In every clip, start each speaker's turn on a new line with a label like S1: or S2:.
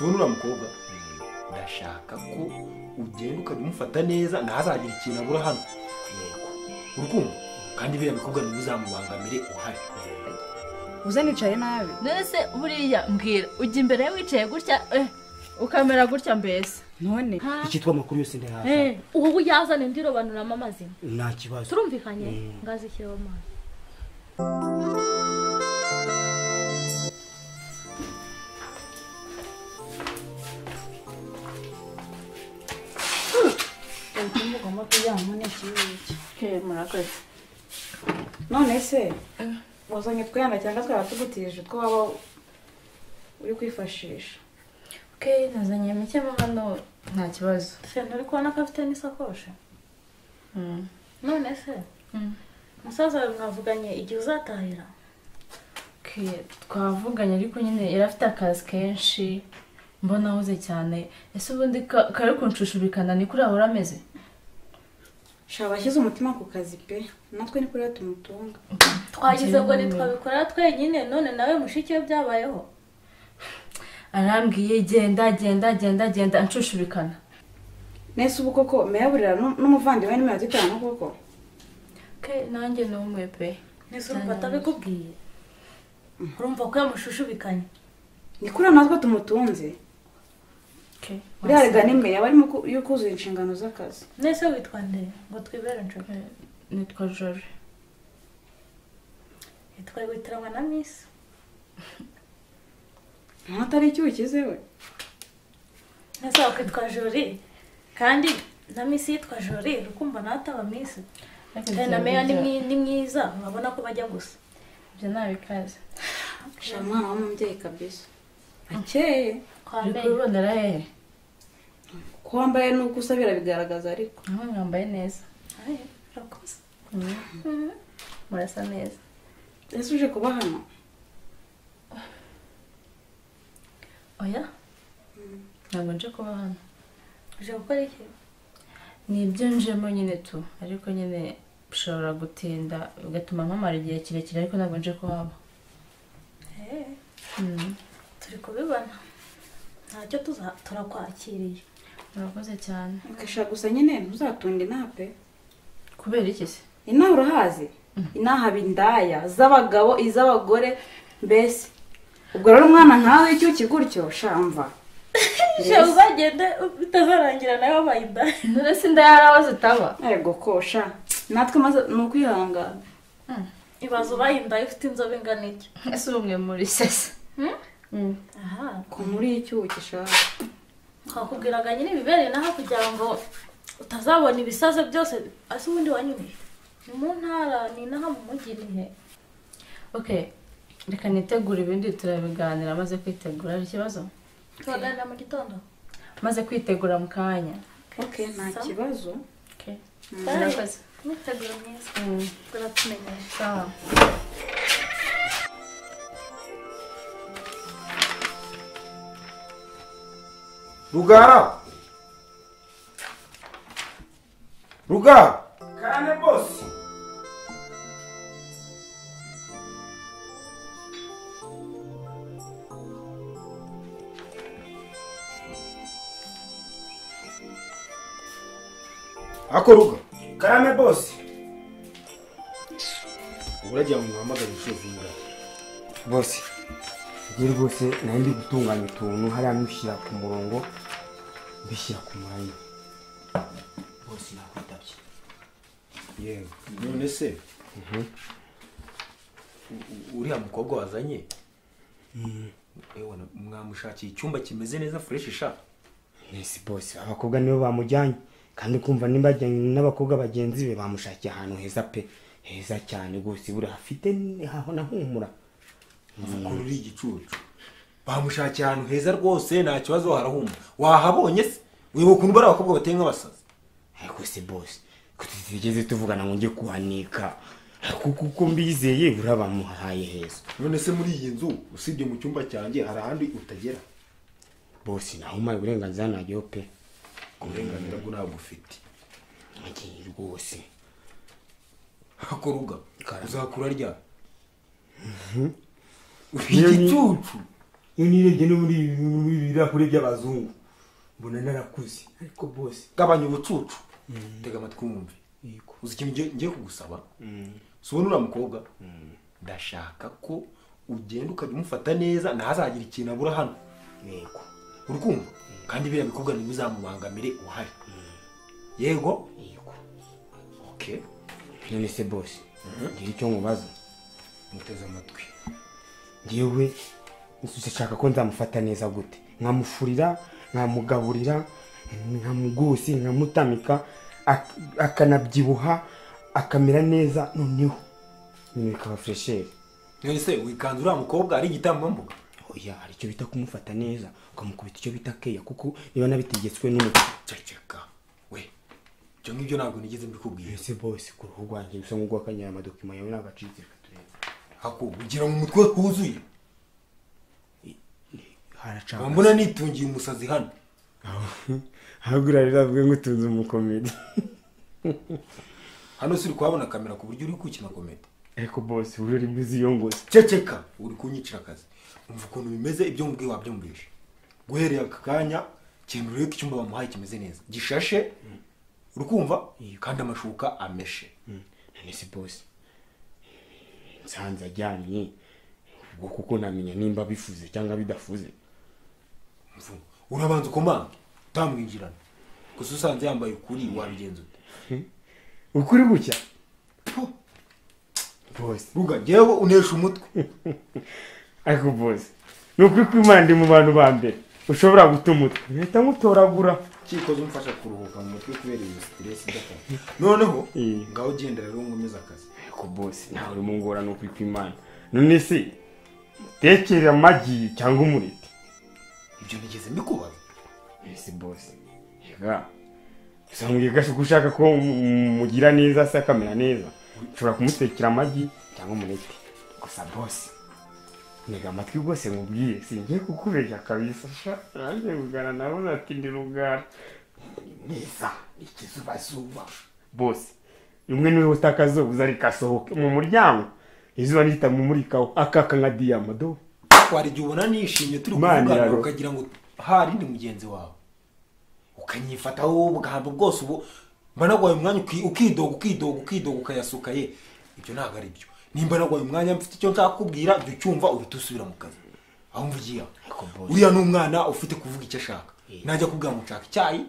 S1: uriya mukobwa ndashaka ko ugenda ukajya neza ntazagira ikintu abura hano urukundo kandi biriya bikobwa ntibizamubangamire uhari
S2: uze nicaye nabi
S3: none se buriya mbwira ujya imbere ye wicaye gutya eh, ukamera gutya mbese
S2: none
S4: icyitwa amakuru yose ntihaza
S3: Eh, ubu yazana indi robanuramo amazina
S4: nta kibazo
S3: turumvikanye ngazishyireho amazi
S2: ugomba kuryama n'ikibuke
S3: murakoze
S2: none se wazanye twenda cyangwa twaba tugutije utwo waba uri kwifashisha
S5: ke nazanye mike mo hano nta kibazo
S3: sena uri kubona ko afite n'isakoshi
S5: Mm.
S3: none se
S5: Mm.
S3: musaza wawe mwavuganye igihe uzatahira
S5: ke twavuganye ariko nyine yari afite akazi kenshi mbona ahuze cyane ese ubundi ka- kari kunshushubikana ni kuri ahora ameze
S2: shaba ashyize umutima ku kazi pe natwe ni kuriya tumutunga
S3: twagize ngo
S5: Njyewe
S3: ntitwabikora twenyine none nawe mushiki we byabayeho
S5: arambwiye genda genda genda genda anshushubikana
S2: nese ubu koko meyaburira n'umuvandimwe n'imyadutanu koko
S5: ke nanjye ni umwe pe
S3: nese urumva atabikubwiye urumva ko yamushushubikanye
S2: ni kuriya natwe tumutunze
S5: ke
S2: uriya rigana imbere aba arimo ku- yo kuzuza inshingano z'akazi
S3: nese witwa nde ngo twibere nshuti
S5: Eh, nitwa jore
S3: yitwa witiranwa na misi
S2: nkatari icyuho kizewe
S3: nese wakitwa jori kandi na misi yitwa jori ukumva nawe ataba misi kandi na meya ni mwi- ni mwiza urabona ko bajya gusa
S5: ibyo ntabikaze
S2: shaba umwana w'umubyeyi kabisa akeye
S3: kwa
S5: uri
S3: meya
S5: kubibonera hehe
S2: ko wambaye n'uko usa birabigaragaza ariko
S5: aho mwambaye neza
S3: Ay, urakoze
S5: Mm. murasa neza
S2: ese uje kuba hano
S5: oya ntabwo nje kuba hano
S3: uje gukora iki
S5: ni ibyo njemo nyine tu ariko nyine bishobora gutinda bigatuma mpamara igihe kirekire ariko ntabwo nje kuhaba
S3: Eh,
S5: Mm.
S3: turi kubibona ntacyo tuza- turakwakiriye
S5: murakoze cyane
S2: ukashaka gusa nyine ntuzatunda inape
S5: kubera iki se
S2: inaha urahazi inaha haba indaya z'abagabo iz'abagore mbese ubwo rero umwana nkawe w'icyuki gutyo shamva
S3: jewe uzagende bitazarangira nawe wabaye indaya
S5: none se inda yari aho zitaba
S2: yego kosha natwe maze ni ukwihangana
S3: ibaze ubaye indaya ufite inzobe ingana iki
S5: ese ubumwe muri sese
S3: Hmm?
S5: Mm.
S3: aha
S2: ko muri icyuki shaka
S3: twakubwiraga nyine ibibereye n'aha kugira ngo utazabona ibisazo byose ese ubundi wanyumije ni mu ntara ni n'aha mu mujyi ni he
S5: okay reka nitegure ibindi turabiganira maze kwitegura hari ikibazo
S3: turaganira mu gitondo
S5: maze kwitegura mu kanya
S2: oke nta
S3: so.
S2: kibazo
S5: okay
S3: murakoze imyiteguro myiza
S5: Mm.
S3: turatumenyesha
S5: sawa
S1: rugara rugara kane bose ako ruga karame bose uburagira ngo muhamagare inshuro zingahe
S4: bose rero rwose nari ndi gutunganya utuntu hariya mbishyira ku murongo mbishyira ku mwanya bose nakwitabye
S1: yewe none se u- uriya mukobwa wazanye ewe na- mwamushakiye icyumba kimeze neza fureshi sha
S4: mbese bose abakobwa nibo bamujyanye kandi kumva nimba ajyanye n'abakobwa bagenzi be bamushakiye ahantu heza pe heza cyane rwose buriya hafite haho nahumura
S1: mukuru uri igicucu bamushakiye ahantu heza rwose nta kibazo harahuma wahabonye se wibuka ukuntu bari abakobwa bateye nk'abasazi
S4: ariko se bose ko tutigeze tuvugana ngo njye kuhanika kuko uko mbizeye buriya bamuhaye heza
S1: none se muri iyi nzu usibye mu cyumba cyanjye hari ahandi utagera
S4: bose naho umaye uburenganzira najyaho pe
S1: uburenganzira bwo ntabwo ufite
S4: ngiye rwose
S1: ako ruga uzakura ryari
S4: Yewe.
S1: igicucu
S4: iyo nirebye no muri ibi muri ibi birahure by'abazungu mbona narakuze ariko bose
S1: gabanya ubucucu tega amatwi wumve uzi ikintu ngiye- ngiye kugusaba si ubona uriya mukobwa ndashaka ko ugenda ukajya umufata neza ntazagire ikintu abura hano
S4: yego
S1: uri kumva kandi biriya bikobwa ntibizamubangamire uhari yego
S4: yego
S1: okay
S4: none se bose ngira icyo nkubaza
S1: muteze amatwi
S4: ngewe nshaka ko nzamufata neza gute nkamufurira nkamugaburira nkamugose nkamutamika ak- akanabyibuha akamera neza noneho nyine bikaba furesheri
S1: none se wikanze uriya mukobwa ari igitambambuga
S4: oya hari icyo bita kumufata neza ukamukubita icyo bita keya kuko biba nabitegetswe n'umuco
S1: ceceka we ibyo ngibyo ntabwo nigeze mbikubwira
S4: mbese bose ku ruhu rwanjye bisa nk'urwakanyara amadokima yawe nagacitse katureba
S1: hako ugira mu mutwe huzuye
S4: haracanga
S1: mbona nitungiye umusazi hano
S4: ahubwo urarira avuga ngo utunze umukomedi
S1: hano si uri kuhabona kamera ku buryo uri gukina komedi
S4: ariko bose ubu urimo iziyongoza
S1: ceceka uri kunyicira akazi umva ukuntu bimeze ibyo mubwiye wabyumvishe guhereye aka kanya kintu urebe ko icyumba bamuhaye kimeze neza gishashe uri kumva kandi amashuka ameshe
S4: none se bose nsanze ajyanye ubwo kuko ntamenya nimba bifuze cyangwa bidafuze
S1: Mvu, urabanza ukomange utamwinjirana gusa usanze yambaye ukuri wabigenza ute
S4: ukuri gucya bose
S1: ruga ngewe unesha umutwe
S4: ariko bose ni ukuri kw'imana ndi mu bantu ba mbere ushobora guta umutwe mpita nkutoragura
S1: kikoze umfasha kuruhuka mu mutwe kubera iyo siteresi idakora noneho
S4: Mm.
S1: ngaho ugenda rero nkomeze akazi
S4: ariko bose ntawe urimo ngora ni ukuri kw'imana none se mutekere amagi cyangwa umureti
S1: ibyo nigeze mbikubaza
S4: ese bose rega gusa mbwira gashya uko ushaka ko mu- mugira neza se akamera neza ushobora kumutekera amagi cyangwa umureti gusa bose ntega amatwi rwose nkubwiye singiye kukubeshya kabisa sha nanjye rugara nawe ati ndi rugara ni mwiza ni ikizubazuba bose umwe niwe utakazubuza rikasohoke mu muryango izuba ntitamumurikaho akaka nka diyama do
S1: twari igihe ubona nishimye turi
S4: Imana
S1: kuvugana
S4: iraro.
S1: ukagira ngo hari ndi mugenzi wawe ukanyifataho ubwambo bwose ubu mba nagwaye umwanya uki- ukidoga ukidoga ukidoga ukayasuka ye ibyo ntabwo ari byo nimba nagwaye umwanya mfite icyo nshaka kubwira jya ucyumva uhita usubira mu kazi aho mvugiye aho
S4: boss.
S1: uriya ni umwana ufite kuvuga icyo ashaka najya kubwira ngo nshaka icyayi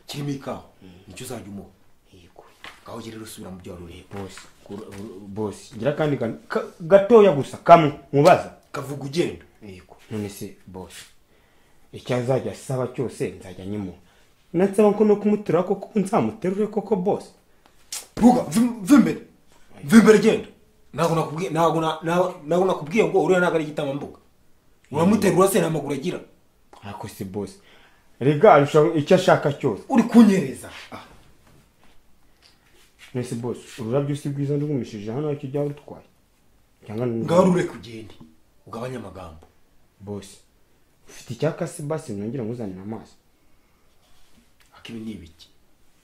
S1: kirimo ikawa nicyo uzajya umuha ngaho jya rero usubira mu byo wari ureba
S4: bosi bosi ngira kandi kan- ka- gatoya gusa kamwe mubaza
S1: kavuga ugenda
S4: none se bosi icyo azajya asaba cyose nzajya nyimuha nansaba ko no kumuterura koko nzamuterure koko bosi
S1: ruga vimbere vimbere genda ntabwo nakubwiye ntabwo na- na- ntabwo nakubwiye ngo uriya ntabwo ari igitambambuga uramuterura se nta maguru agira
S4: ariko si bosi rega arusha icyo ashaka cyose
S1: uri kunyereza Ah,
S4: none se bosi ururabyo si bwiza ndugumishije hano ariko ujya urutwaye cyangwa ni-
S1: ngaho rureke ugende ugabanye amagambo
S4: bosi ufite icyaka se basi nongera nkuzanire amazi
S1: akibi ni ibiki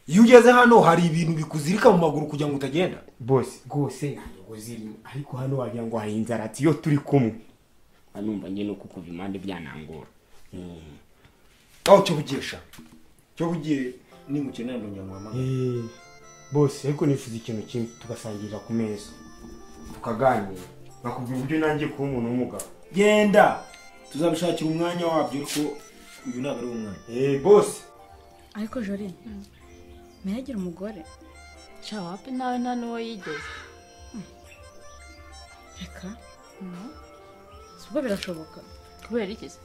S1: iyo ugeze hano hari ibintu bikuzirika mu maguru kugira ngo utagenda
S4: bose rwose ntabwo zirimo ariko hano wagira ngo hari inzarati iyo turi kumwe anumva njye no kukuva impande byanangora Mm.
S1: aho cyo bugesha cyo bugiye nimukenera ndonyamuhamagara
S4: Eh, bose ariko nifuza ikintu kimwe tugasangirira ku meza tukaganira bakubwira uburyo nanjye kuba umuntu w'umugabo
S1: genda tuzabishakira umwanya wabyo ariko uyu ntabwo ari umwanya
S4: Eh, bose
S2: ariko jori ntiyagire umugore
S5: sha wapi nawe nta n'uwo yigeze
S2: reka sibwo birashoboka
S5: kubera iki se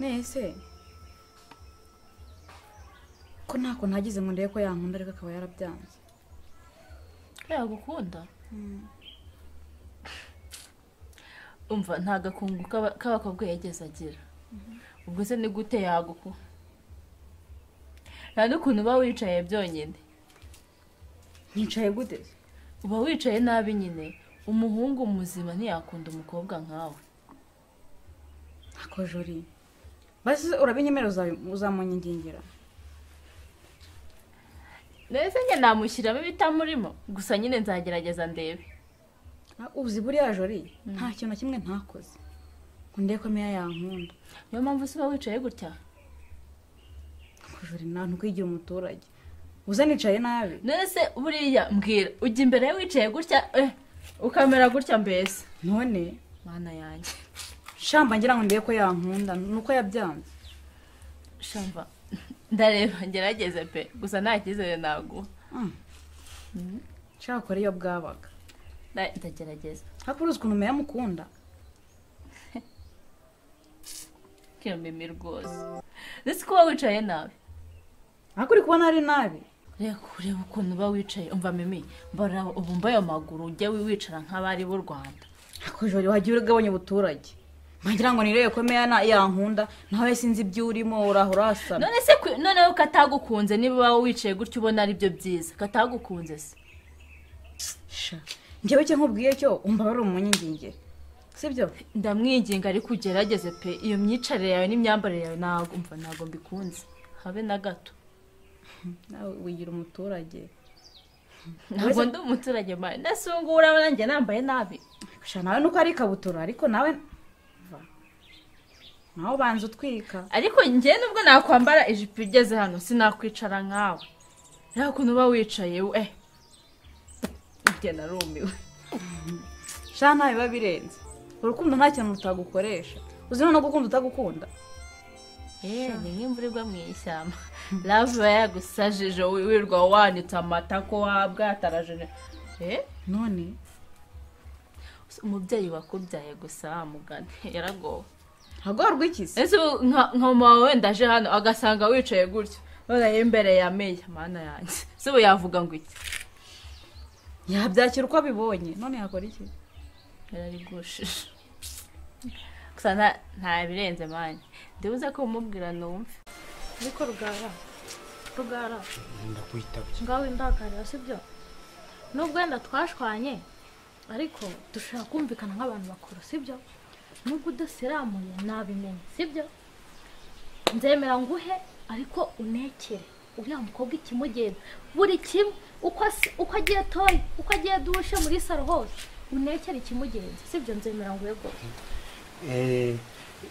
S2: nese ko ntako ntagize ngo ndebe ko yankunda ariko akaba yarabyanze
S5: yagukunda umva nta gakungu k'aba- k'abakobwa yigeze agira ubwo se ni gute yaguku nta n'ukuntu uba wicaye byonyine
S2: nyicaye gute se?
S5: uba wicaye nabi nyine umuhungu muzima ntiyakunda umukobwa nkawe
S2: ntako jori basi urabinyemerera uzabi- uzamunyingingira
S5: ndetse njye namushyiramo ibitamurimo gusa nyine nzagerageza ndebe
S2: Ah, uzi buriya jori nta kintu na kimwe ntakoze ngo ndebe ko meya yankunda
S5: niyo mpamvu usiba wicaye gutya
S2: kujura nawe ntukwigira umuturage uza nicaye nabi
S5: none se buriya mbwira ujya imbere ye wicaye gutya eh, ukamera gutya mbese
S2: none
S5: mana yanjye
S2: shamba ngira ngo ndebe ko yankunda nuko yabyanze
S5: shamba ndareba ngerageze pe gusa nta cyizere naguha
S2: Mm. shaka kora iyo bwabaga
S5: Nda- ndagerageza
S2: ariko uruzi ukuntu meya amukunda
S5: kino mimi rwose ndetse kuba wicaye nabi
S2: ariko uri kubona ari nabi
S5: reka urebe ukuntu uba wicaye umva mimi mbara ubu mbaye amaguru ujye wicara nk'abari b'u rwanda
S2: akujura wagiye uragabanya ubuturage ngira ngo nirebe ko meya na- yankunda nawe sinzi ibyo urimo uraho urasana
S5: none se kwe- noneho katagukunze niba wowe wicaye gutya ubona ari byo byiza katagukunze se
S2: sha njyewe cyo nkubwiye cyo umva wari umunyinginge sibyo
S5: ndamwinginga ariko ugerageze pe iyo myicarire yawe n'imyambarire yawe ntabwo umva ntabwo mbikunze habe na gato
S2: nawe wigira umuturage
S5: ntabwo ndi umuturage mbaye ndasungura nanjye nambaye nabi
S2: sha nawe nuko ari ikabutura ariko nawe Va. nawe ubanza utwika
S5: ariko njye nubwo nakwambara ijipo igeze hano sinakwicara nkawe reba ukuntu uba wicaye we njye narumiwe
S2: sha nta biba birenze urukundo nta kintu utagukoresha uzi no gukunda utagukunda
S5: yewe ni nk'imvura igwa mu ishyamba love iba yagusajije wi- wirirwa wanitse amatako wabwatarajeje eh
S2: none
S5: umubyeyi wakubyaye gusa mugani yaragowe
S2: hagorwa iki se
S5: ese ubu nka nka mama wenda aje hano agasanga wicaye gutyo noneho imbere ya meya mana yanjye se ubu yavuga ngo iki
S2: yabyakira uko abibonye none yakora iki
S5: yararigushije gusa nta- nta birenze mani ndibuze ko umubwira numve
S3: ariko rugara rugara
S1: ndakwitabye
S3: ngaho indakarira si byo nubwo wenda twashwanye ariko dushobora kumvikana nk'abantu bakuru si byo nubwo udasiramuye nabimenye si byo nzemera nguhe ariko unekere uriya mukobwa ikimugenda buri kimwe uko asi- uko agiye toye uko agiye dushe muri saro hose unekere ikimugenza si byo nzemera nguhe rwose
S4: Eh,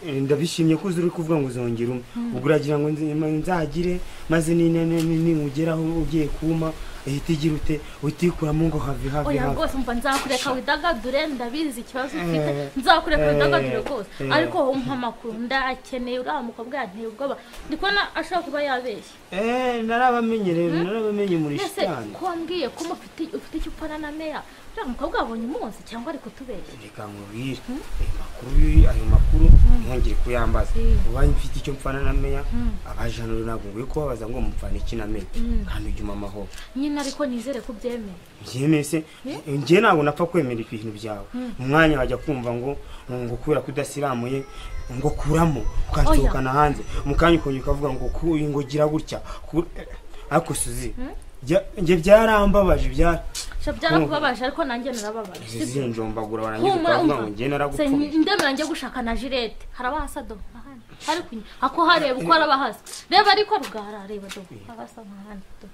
S4: eh, ndabishimye ko uzi uri kuvuga ngo uzongera umwe ubwo uragira ngo nzi- ma- nzagire maze ningugeraho ugiye kuma ihita igira ute utikuramo ngo have have
S3: oya
S4: have
S3: rwose mva nzakureka widagadure ndabizi ikibazo ufite
S4: Eh,
S3: nzakureka
S4: eh,
S3: widagadure rwose
S4: eh.
S3: ariko wowe umpa amakuru ndayakeneye uriya mukobwa yanteye ubwoba ndi kubona ashobora kuba yabeshye
S4: Eh, narabamenyereye narabamenye muri
S3: mbese
S4: shitani
S3: ko wambwiye ko umufite ufite icyo upfana na meya uriya mukobwa yabonye umunsi cyangwa ari kutubeshya
S4: reka nkubwire ayo makuru y'uyu- ayo makuru ntongere kuyambaza
S3: Mm.
S4: uba mfite icyo mpfana na meya
S3: Mm.
S4: abaje hano ntabwo nguye kubabaza ngo mupfane iki na meya
S3: Mm.
S4: kandi ujye umpa amahoro
S3: nyine ariko nizere ko ubyemeye
S4: njyewe se njyewe ntabwo napfa kwemera ibintu byawe umwanya wajya kumva ngo ngo kubera ko udasiramuye ngo kuramo ukansohokana hanze mu kanya ukongera ukavuga ngo ku- ngo gira gutya ku- ariko suzi jya- njye byarambabaje byara
S3: sha byarakubabaje ariko nanjye narababaje si byo?
S4: zinjombagura barangiza
S3: humura
S4: ukavuga
S3: umva
S4: ngo njye
S3: Se,
S4: naragupfuye
S3: ndemera njye gushaka na jirete harabahasa do ahandi hari kunywa ako hareba uko harabahasa reba ariko rugara reba do harabasa nk'ahandi do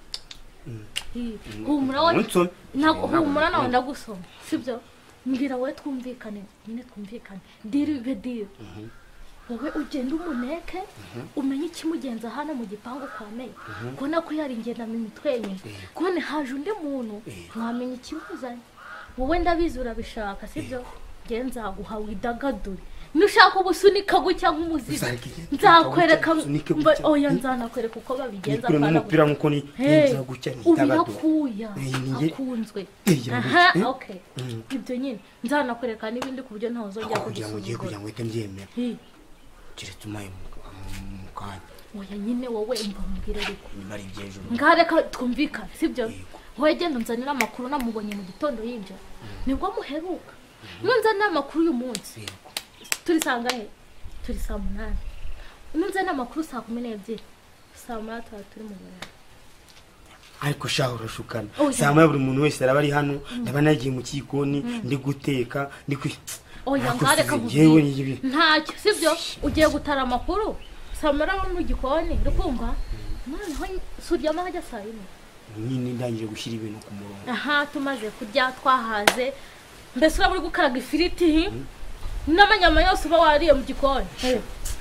S3: Ii, humura wowe
S4: unsome
S3: ntabwo humura nawe ndagusoma sibyo mbwira wowe twumvikane nyine twumvikane diri be diri wowe ugenda umuneke umenye ikimugenza hano mu gipangu kwa meya kubona ko yaringenda mu mitwe yenyine kubona haje undi muntu ntamenya ikimuzanye wowe ndabizi urabishaka sibyo nge nzaguha widagadure nushaka ubusunika gutya nk'umuziki
S1: Uzareka igihe
S3: nzakwereka
S4: gutya, usunike
S3: mba-
S4: gutya.
S3: oya nzanakwereka uko babigenza
S4: nikuremo
S3: apana
S4: umupira nk'uko ni
S3: Hey,
S4: ngira gutya
S3: ubu
S4: ntidagadura
S3: yakuya
S4: Eh, ni nge-
S3: akunzwe
S4: Eh, gira
S3: aha
S4: gutya, eh?
S3: ok ibyo nyine nzanakwereka n'ibindi ku buryo ntawe uzongera
S4: ako kugira ngo ugiye kugira
S3: kubisuzugura
S4: ngo uhite mbyemera
S3: Hi,
S4: keretse umpaye mu- mu kanya
S3: oya nyine wowe mba mubwire ariko
S4: nyuma ari iby'ejo
S3: ngaha reka twumvikane sibyo wowe genda unzanire amakuru namubonye mu gitondo yinjira nibwo muheruka nunzanire amakuru uyu munsi turi saa ngahe turi saa munani nunzanire amakuru saa kumi n'ebyiri saa munani tuba turi mu birori
S4: ariko shaho urashukana
S3: Oya.
S4: saa moya buri muntu wese araba ari hano ndaba nagiye mu gikoni ndi guteka ndi kwi
S3: oya
S4: Ntabwo
S3: ngaha reka
S4: tuzi,
S3: nkubwire.
S4: yewe n'ibi
S3: ntacyo sibyo ugiye gutara amakuru samara wo mu gikoni rukumva noneho suryama hajya saa yine
S4: nyine ndangije gushyira ibintu ku murongo
S3: aha tumaze kurya twahaze mbese uraba uri gukaraga ifiriti n'amanyama yose uba wariye mu gikoni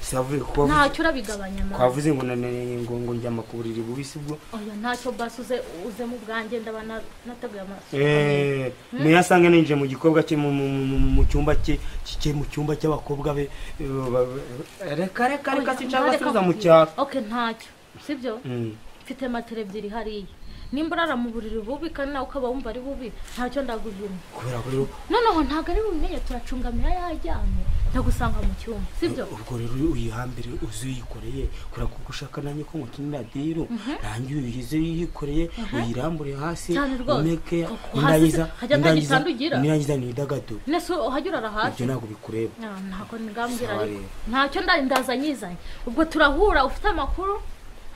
S4: savuye kwa
S3: ntacyo urabigabanya mama
S4: kwavuze ngo nanene ngo ngo njya makuburiri bubisi bwo
S3: oya ntacyo basi uze uze mu bwanjye ndaba na- nateguye amaso
S4: eh muyasanga ninje mu gikobwa cye mu- mu mu- mu cyumba cye cye mu cyumba cy'abakobwa be eh, ba- ba- reka reka reka sinshaka gusubiza mu cyaro
S3: oke ntacyo sibyo
S4: Mm.
S3: mfite matera ebyiri hariya nimba urara mu buriri bubi kandi nawe ukaba wumva ari bubi ntacyo ndaguhimye
S4: kubera ko rero
S3: noneho ntabwo ari bubimenye turacungamira yajyanye ndagusanga mu cyumba sibyo
S4: ubwo rero uyihambire uzi uyikoreye kubera ko ushaka nanjye ko ngukinira dero nanjye uyize uyikoreye uyirambure hasi
S3: Cyane rwose.
S4: umeke
S3: Kuko hasi
S4: nirangiza
S3: hajya nta
S4: nirangiza
S3: gitanda ugira.
S4: nirangiza nidagadure
S3: nese uhajya urara hasi
S4: ibyo ntabwo bikureba
S3: Ah, ntabwo ngambwira
S4: Sawa
S3: ariko
S4: rero.
S3: ntacyo nda- ndazanyizanye ubwo turahura ufite amakuru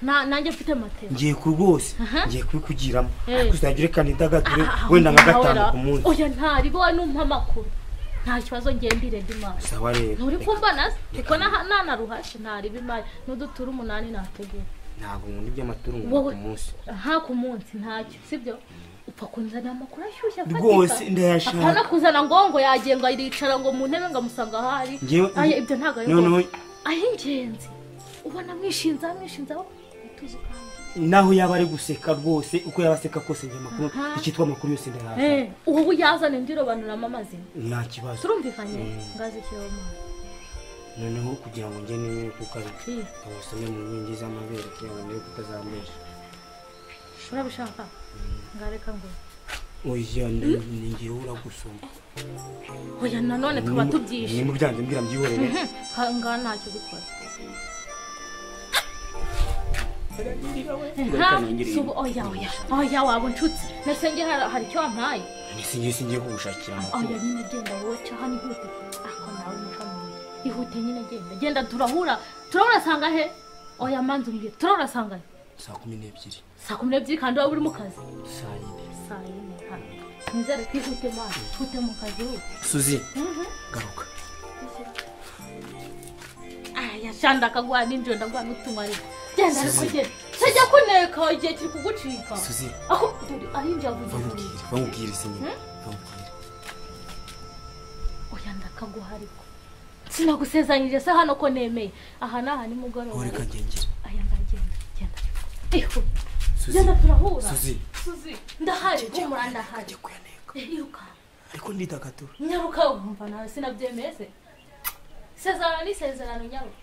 S3: na- nanjye mfite matera
S4: ngiye ku rwose
S3: Aha.
S4: ngiye kubikugiramo
S3: Eh.
S4: ariko uzajya urekana idagadure
S3: Ah, ah,
S4: wenda nka
S3: nawe
S4: gatanu
S3: ra-
S4: ku munsi
S3: oya ntaribo wowe numpa amakuru nta kibazo ngendire ndimari
S4: sawa rero
S3: nturi
S4: Reka.
S3: kumbana se kuko naha- nanaruhashe ntariba imari n'udutura umunani nategura
S4: ntabwo nkunda iby'amatungo
S3: Wowe-
S4: ku munsi
S3: nta ku munsi ntacyo sibyo upfa kunzanira amakuru ashyushye afatika.
S4: Rwose ndayashaka.
S3: apana kuzana ngo ngo yagiye ngo aricara ngo mu ntebe ngo amusanga ahari
S4: Njyewe-
S3: aya ibyo ntabwo ari
S4: noneho
S3: ngombwa ay'ingenzi ubona mwishinza mwishinza utuzi kandi
S4: naho yaba ari guseka rwose uko yaba aseka kose njye amakuru
S3: Aha.
S4: icyitwa amakuru yose ndayaza
S3: Eh, ubu yazana indirobanuramo amazina
S4: nta kibazo
S3: turumvikanye
S4: Mm.
S3: ngazi ikiromani
S4: noneho kugira ngo njye niwe kuko ari
S3: Mm.
S4: abasome mu nkingi z'amabere kugira ngo niwe kuko azambesha
S3: urabishaka ngareka ngo
S4: oya ni ngewe uragusoma
S3: oya nanone tuba tubyishe
S4: mu byanze mbwira mbyihorere
S3: Ka- ngaha ntacyo dukora Ha? Subu- oya oya oya waba unshutse ndetse nge hari hari icyo wampaye
S4: ese ngiye singiye kugushakira
S3: oya
S4: amakuru
S3: nyine genda wowe cyo hano ihute ako nawe mukamira ihute nyine genda genda turahura turahura sanga he oya manza umbwire turahura sanga he
S4: saa kumi n'ebyiri
S3: saa kumi n'ebyiri kandi waba uri mu kazi
S4: saa yine
S3: saa yine hano nizere ko ihute mazi ihute mu kazi ubu
S4: suzi garuka
S3: aya shanda akagwa n'injiro ndagwa n'utunywa ariko genda ariko genda sajya kuneka igihe kiri kugucika
S4: suzi
S3: ako dore ari injira vuba
S4: bamubwire bamubwire se nyine bamubwire
S3: oya ndakaguha ariko sinagusezanyije se hano ko nemeye aha ni aha nimugoroba
S4: ureka ngengere
S3: aya ndagenda genda ihuta
S4: suzi
S3: genda turahura
S4: suzi
S3: Suzi, ndahari humura ndahari
S4: kuyaneka
S3: Eh, iruka
S4: ariko ndidagadura
S3: nyaruka wumva nawe sinabyemeye se sezerano ni sezerano nyaruka